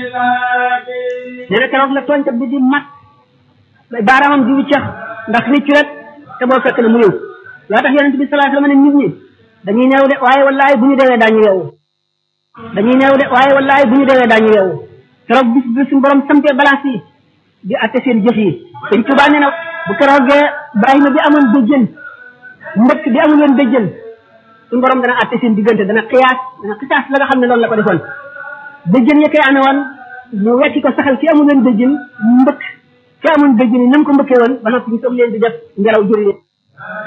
nee na keroog la tooñkat bi di mat baaraamam di wiccax ndax riccu rek te boo fekk na mu ñëw loo tax yonent bi sallallahu alayhi wasallam ne nit ñi dañuy neew de waaye wallaay bu ñu deewee daañu yeewu dañuy neew de waaye wallaay bu ñu deewee daañu yeewu keroog bis bi suñu borom sampee balance yi di atte seen jëf yi sëñ Tuubaa nee na bu keroogee Ibrahima bi amoon béjjën mbëkk bi amul woon béjjën suñu borom dana atte seen diggante dana xiyaas dana xisaas la nga xam ne loolu la ko defoon béjjën ya koy amee woon mu wecci ko saxal ci amul woon béjjën mbëkk ci amul béjjën yi na mu ko mbëkkee woon ba noppi ñu soog leen di def ngelaw jëri